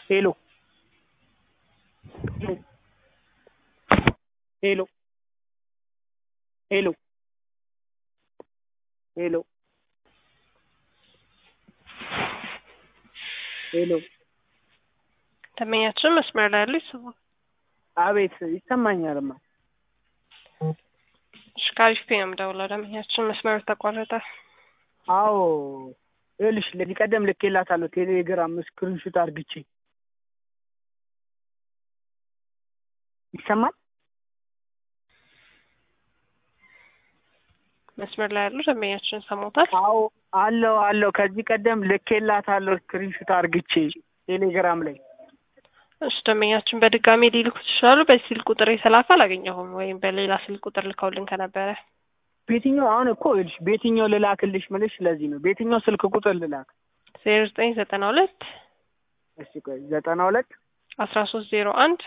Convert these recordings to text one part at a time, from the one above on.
ሄሎ ሄሎ ሄሎ ሄሎ ሄሎ ደንበኛችን መስመር ላይ ያሉ ይስቡ። አቤት ይሰማኛልማ። እሺ ከአሪፍ ፔ ነው የምደውለው። ደንበኛችን መስመሩ ተቋረጠ። አዎ ይኸውልሽ ለዚህ ቀደም ልኬላታለሁ ቴሌግራም ስክሪንሹት አርግቼ ይሰማል። መስመር ላይ ያሉ ደንበኛችን ሰሞታል። አዎ አለው አለው ከዚህ ቀደም ልኬላታለሁ ስክሪንሹት አርግቼ ቴሌግራም ላይ እሺ ደንበኛችን በድጋሚ ሊልኩ ይችላሉ። በዚህ ስልክ ቁጥር የተላከ አላገኘሁም፣ ወይም በሌላ ስልክ ቁጥር ልከውልን ከነበረ በየትኛው አሁን እኮ ይኸውልሽ በየትኛው ልላክልሽ ምልሽ ስለዚህ ነው። በየትኛው ስልክ ቁጥር ልላክ? ዜሮ ዘጠኝ ዘጠና ሁለት እስቲ ቆይ ዘጠና ሁለት አስራ ሶስት ዜሮ አንድ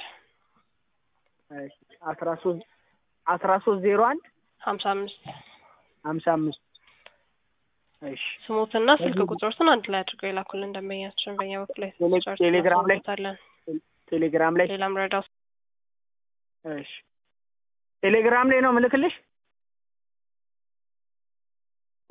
አስራ ሶስት አስራ ሶስት ዜሮ አንድ ሀምሳ አምስት ሀምሳ አምስት እሺ ስሙትና ስልክ ቁጥሮትን አንድ ላይ አድርገው የላኩልን ደንበኛችን በእኛ በኩል ላይ ቴሌ- ቴሌግራም ላይ እናሳውቅዎታለን። ቴሌግራም ላይ ሌላም ረዳው እሺ ቴሌግራም ላይ ነው ምልክልሽ